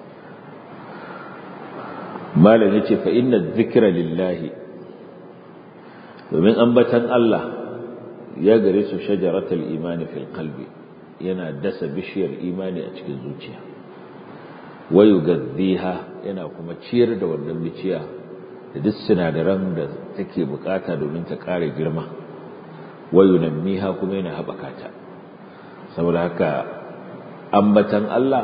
Speaker 1: malam yace fa inna dhikra lillahi domin ambatan Allah ya gare su shajaratul imani fil qalbi yana dasa bishiyar imani a cikin zuciya wayu gaddiha yana kuma ciyar da wannan biciya da duk sinadaran da take bukata domin ta kare girma wayu nammiha kuma yana haɓaka ta saboda haka ambatan Allah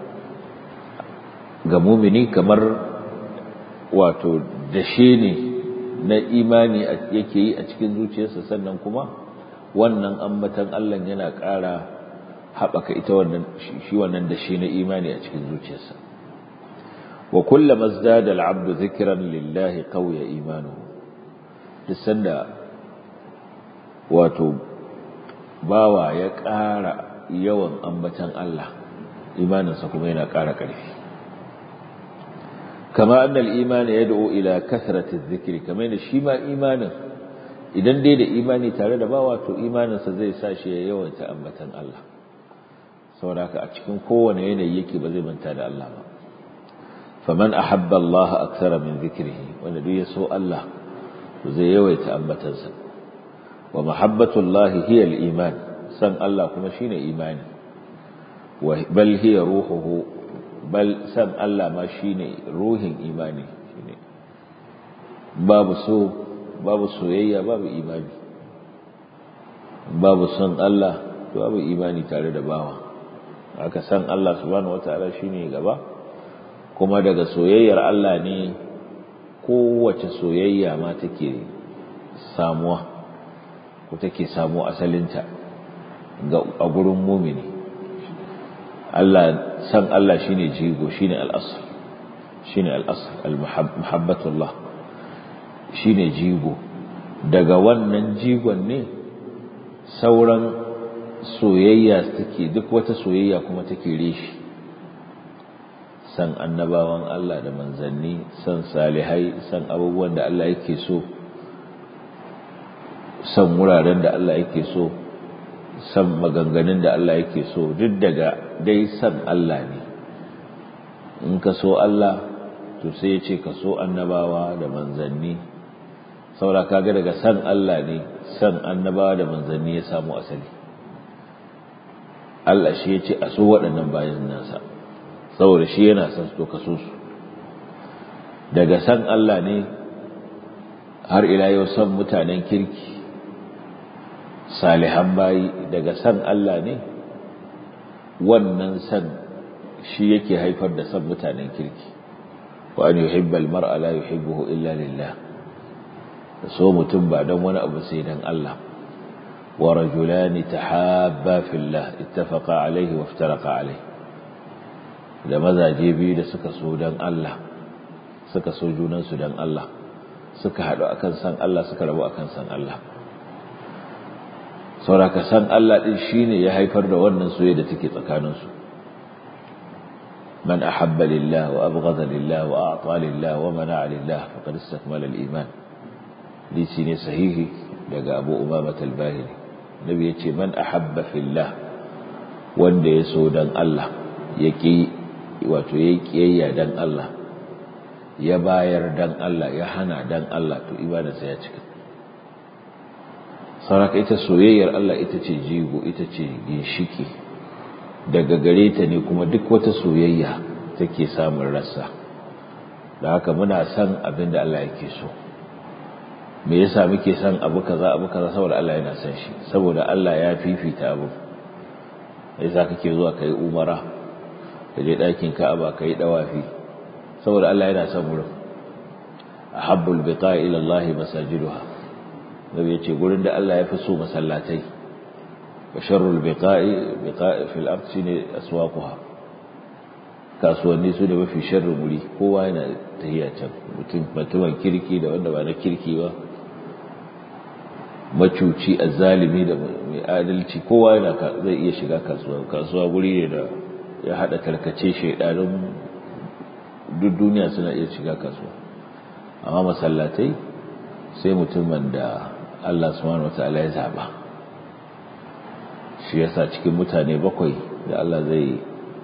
Speaker 1: ga mumini kamar wato dashe ne na imani yake yi a cikin zuciyarsa sannan kuma wannan ambatan Allah yana ƙara haɓaka ita wannan shi wannan da shi na imani a cikin zuciyarsa wa kullama zdada al-'abdu dhikran lillahi qawiya imanuhu duk sanda wato bawa ya ƙara yawan ambatan Allah imaninsa kuma yana ƙara ƙarfi kama annal imani yad'u ila kathrati adh-dhikri kamar da shi ma imanin idan dai da imani tare da bawa to imaninsa zai sa shi ya yawaita ambatan Allah saboda haka a cikin kowane yanayi yake ba zai manta da Allah ba faman ahabba Allah akthara min dhikrihi wanda duk ya so Allah to zai yawaita ambatansa wa mahabbatu Allah hiya al-iman san Allah kuma shine imani wa bal hiya ruhuhu bal san Allah ma shine ruhin imani shine babu so babu soyayya babu imani babu son Allah to babu imani tare da bawa aka san Allah subhanahu wataala shine gaba kuma daga soyayyar Allah ne kowace soyayya ma take samuwa ko take samu asalinta ga a gurin mumini Allah san Allah shine jigo shine al-asl shine al-asl al-muhabbatullah shine jigo daga wannan jigon ne sauran soyayya take duk wata soyayya kuma take reshi san annabawan Allah da manzanni san salihai san abubuwan da Allah yake so san wuraren da Allah yake so san maganganun da Allah yake so duk daga dai san Allah ne in ka so Allah to sai ya ce ka so annabawa da manzanni saura kaga daga san Allah ne san annabawa da manzanni ya samu asali Allah shi ya ce a so waɗannan bayan nasa saboda shi yana son to ka so su daga san Allah ne har ila yau san mutanen kirki salihan bayi daga san Allah ne wannan san shi yake haifar da san mutanen kirki wa an yuhibba al-mar'a la yuhibbuhu illa lillah so mutum ba dan wani abu sai dan Allah wa rajulani tahabba fillah ittafaqa alayhi wa iftaraqa alayhi da mazaje biyu da suka so dan Allah suka so junan su dan Allah suka hadu akan san Allah suka rabu akan san Allah sauraka san Allah din shine ya haifar da wannan soyayya da take tsakanin su من أحب لله وأبغض لله وأعطى لله ومنع لله فقد استكمل الإيمان لسين صحيح لقى أبو أمامة الباهلي النبي يتي من أحب في الله wanda ya so dan Allah ya ƙi wato ya ƙiyayya dan Allah ya bayar dan Allah ya hana dan Allah to ibadarsa ya cika saraka ita soyayyar Allah ita ce jigo ita ce ginshiki daga gare ta ne kuma duk wata soyayya take samun rassa da haka muna son abin da Allah yake so me yasa muke son abu kaza abu kaza saboda Allah yana son shi saboda Allah ya fifita abu yasa kake zuwa kai umara ka je ɗakin Ka'aba kai dawafi saboda Allah yana son wurin ahabbul biqa'i ila Allah masajiduha nabi yace gurin da Allah ya fi so masallatai basharul biqa'i biqa'i fil ard shine aswaquha kasuwanni su da mafi sharrin wuri kowa yana tahiya can mutum mutumin kirki da wanda ba na kirki ba macuci azzalimi da mai adalci kowa yana zai iya shiga kasuwa kasuwa wuri ne da ya hada tarkace shaidanin duk duniya suna iya shiga kasuwa amma masallatai sai mutumin da Allah subhanahu wataala ya zaba shi yasa cikin mutane bakwai da Allah zai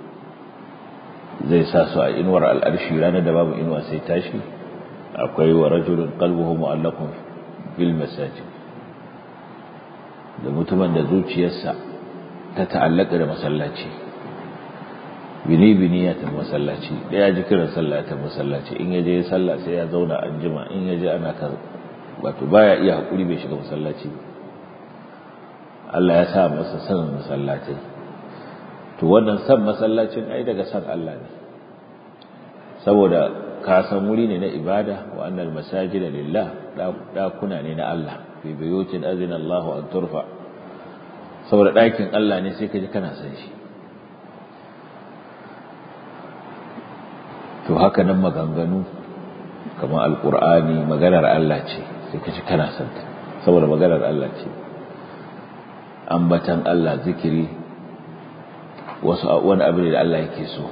Speaker 1: zai sa su a inuwar al'arshi ranar da babu inuwa sai tashi akwai wa rajulun qalbuhu mu'allaqun bil masajid da mutumin da zuciyarsa ta ta'allaka da masallaci bini bini ya tafi masallaci da ya ji kiran sallah ta masallaci in ya je sallah sai ya zauna an jima in ya je ana kan wato baya iya hakuri bai shiga masallaci Allah ya sa masa san masallatai to wannan san masallacin ai daga san Allah ne saboda ka san wuri ne na ibada wa annal masajida lillah dakuna ne na Allah fi buyutin azina Allah an turfa saboda dakin Allah ne sai ka ji kana san shi to haka nan maganganu kamar alqur'ani maganar Allah ce sai ka ji kana san ta saboda maganar Allah ce ambatan Allah zikiri wasu wani abu da Allah yake so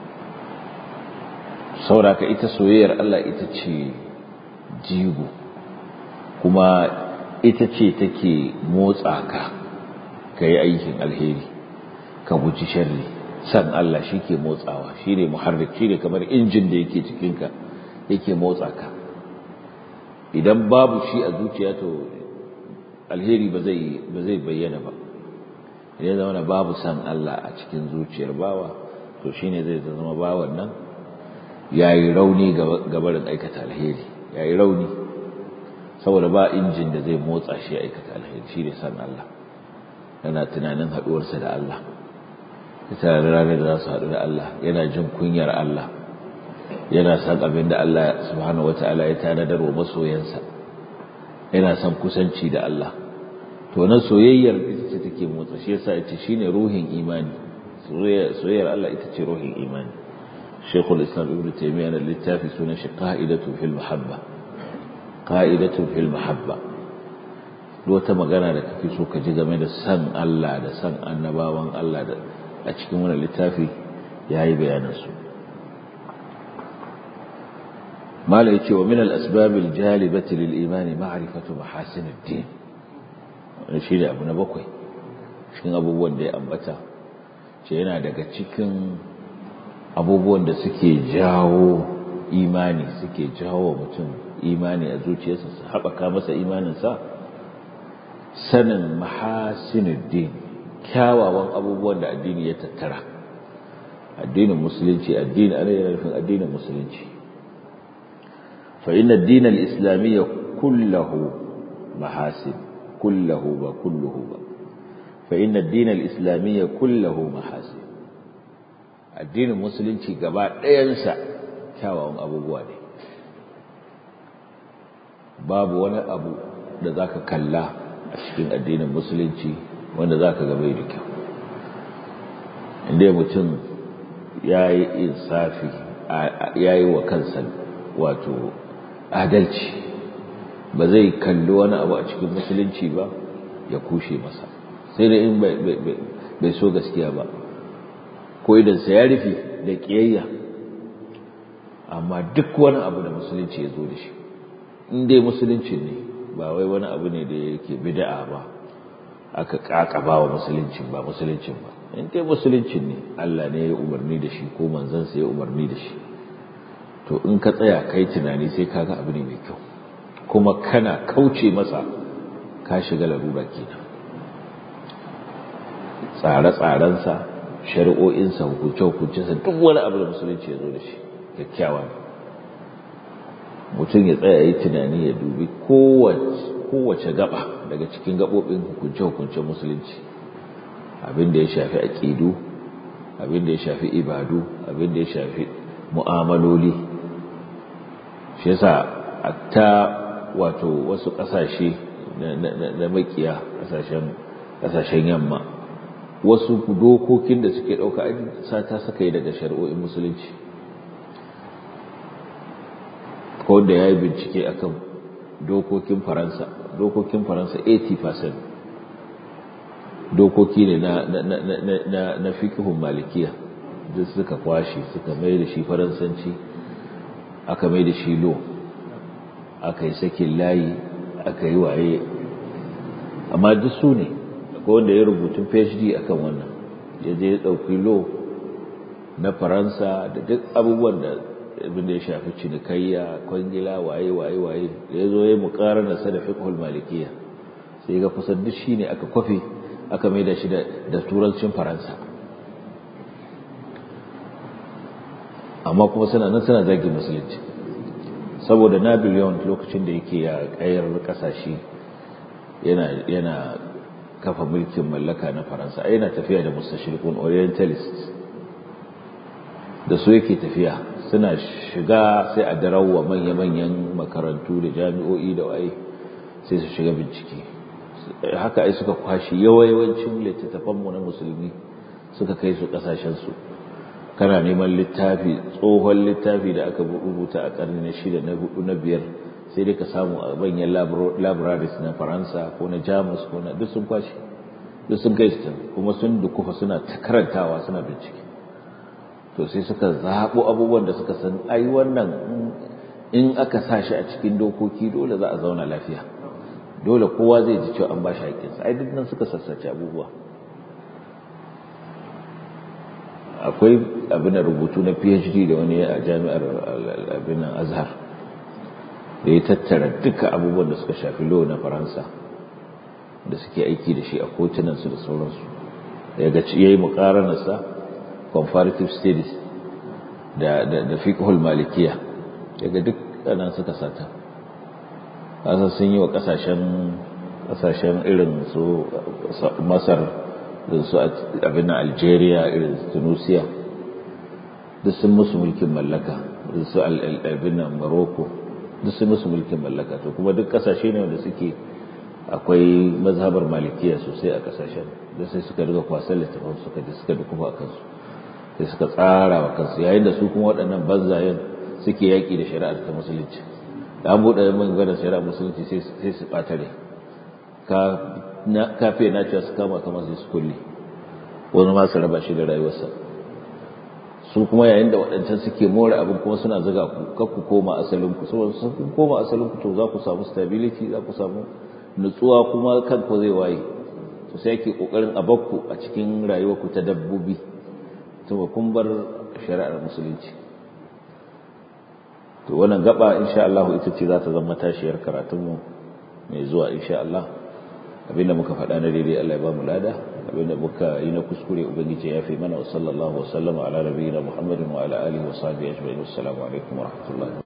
Speaker 1: sauraka ita soyayyar Allah ita ce jigo kuma ita ce take motsa ka ka yi aikin alheri ka guji sharri san Allah shi ke motsawa shi ne muharrik shi ne kamar injin da yake cikinka yake motsa ka idan babu shi a zuciya to alheri ba zai bayyana ba idan zama babu san Allah a cikin zuciyar bawa to shine zai zama bawan nan yayi rauni gabarin aikata alheri yayi rauni saboda ba injin da zai motsa shi aikata alheri shine san Allah yana tunanin haduwarsa da Allah ita ranar da za su haɗu da Allah yana jin kunyar Allah yana san abin da Allah subhanahu wataala ya tanadar wa masoyansa yana son kusanci da Allah to na soyayyar ita ce take motsa shi yasa ita shine ruhin imani soyayyar Allah ita ce ruhin imani Sheikhul Islam Ibn Taymiyyah na littafi sunan shi Qa'idatu fil Mahabba Qa'idatu fil Mahabba wata magana da kake so ka ji game da san Allah da san annabawan Allah da a cikin wannan littafi yayi bayanan su mala yace wa min al-asbab al-jalibati lil-iman ma'rifatu mahasin ad-din wannan shi abu na bakwai cikin abubuwan da ya ambata ce yana daga cikin abubuwan da suke jawo imani suke jawo mutum imani a zuciyarsa su haɓaka masa imaninsa sanin mahasinuddin kyawawan abubuwan da addini ya tattara addinin musulunci addini ana yana nufin addinin musulunci fa inna ad-din al-islamiyya kullahu mahasin kullahu ba kulluhu ba fa inna ad-din al-islamiyya kullahu mahasin addinin musulunci gaba ɗayansa kyawawan abubuwa ne babu wani abu da zaka kalla a cikin addinin musulunci wanda zaka ga bai da kyau inda mutum ya yi insafi ya yi wa kansa wato adalci ba zai kalli wani abu a cikin musulunci ba ya kushe masa sai da in bai so gaskiya ba ko idansa ya rufe da ƙiyayya amma duk wani abu da musulunci ya zo da shi in dai musulunci ne ba wai wani abu ne da yake bid'a ba aka kakaba wa musulunci ba musulunci ba in dai musulunci ne Allah ne ya umarni da shi ko manzansa ya umarni da shi to in ka tsaya kai tunani sai kaga abu ne mai kyau kuma kana kauce masa ka shiga larura kenan tsare-tsarensa shari'o'insa hukunce-hukuncensa duk wani abu da musulunci ya zo da shi kyakkyawa ne mutum ya tsaya yi tunani ya dubi kowace gaba daga cikin gabobin hukunce-hukuncen musulunci abin da ya shafi aƙidu abin da ya shafi ibadu abin da ya shafi mu'amaloli shi yasa ta wato wasu ƙasashe na makiya ƙasashen yamma wasu dokokin da suke ɗauka sata suka yi daga shari'o'in musulunci ko da ya yi bincike akan dokokin faransa dokokin faransa 80% dokoki ne na, na, na, na, na, na fikihun malikiya duk suka kwashe suka mai da shi faransanci aka mai da shi lo aka yi sakin layi aka yi waye amma duk su ne akwai wanda ya rubutun phd akan wannan ya je ya ɗauki lo na faransa da duk abubuwan da abin da ya shafi cinikayya kwangila waye waye waye da ya zo ya muƙarar da sa da fiqhul malikiya sai ga kusan duk shine aka kwafe aka mai da shi da turancin faransa amma kuma suna nan suna zagin musulunci saboda napoleon lokacin da yake ya kayar kasashe yana yana kafa mulkin mallaka na faransa ai yana tafiya da mustashriqun orientalist da su yake tafiya suna shiga sai a darawa manya-manyan makarantu da jami'o'i da waye sai su shiga bincike haka ai suka kwashi yawayawancin littattafanmu na musulmi suka kai su kasashensu kana neman littafi tsohon littafi da aka rubuta a karni na shida na hudu na biyar sai dai ka samu a manyan libraries na faransa ko na jamus ko na duk sun kwashi duk sun kai su kuma sun dukufa suna karantawa suna bincike to sai suka zaɓo abubuwan da suka san ai wannan in aka sa shi a cikin dokoki dole za a zauna lafiya dole kowa zai ji cewa an ba shi haƙƙinsa ai duk nan suka sassace abubuwa akwai abin da rubutu na phd da wani a jami'ar abin azhar da ya tattara duka abubuwan da suka shafi law na faransa da suke aiki da shi a kotunansu da sauransu ya ga ya yi muƙaranarsa comparative studies da da fiqhul malikiya daga duk nan suka sata kasa sun yi wa kasashen kasashen irin su Masar da su abin Algeria irin Tunisia duk sun musu mulkin mallaka da su abin Morocco duk sun musu mulkin mallaka to kuma duk kasashe ne wanda suke akwai mazhabar malikiya sosai a kasashen da sai suka riga kwasan littafin suka ji suka dukufa a kansu sai suka tsara wa kansu yayin da su kuma waɗannan banzayen suke yaƙi da shari'ar ta musulunci da an buɗe min gana shari'ar musulunci sai su ɓata rai ka fiye na cewa su kama kamar sai su kulle wani ma su raba shi da rayuwarsa su kuma yayin da waɗancan suke more abin kuma suna zaga ku kar ku koma asalin ku saboda sun kun koma asalin ku to za ku samu stability za ku samu nutsuwa kuma kanku zai waye to sai ake kokarin a bakku a cikin rayuwarku ta dabbobi to kun bar shari'ar musulunci to wannan gaba insha Allah ita ce za ta zama tashiyar karatunmu mai zuwa insha Allah abinda muka faɗa na daidai Allah ya ba mu lada abinda muka yi na kuskure ubangiji ya fi mana wa sallallahu wa sallama ala nabiyina Muhammadin wa ala alihi wa sahbihi ajma'in assalamu alaikum wa rahmatullahi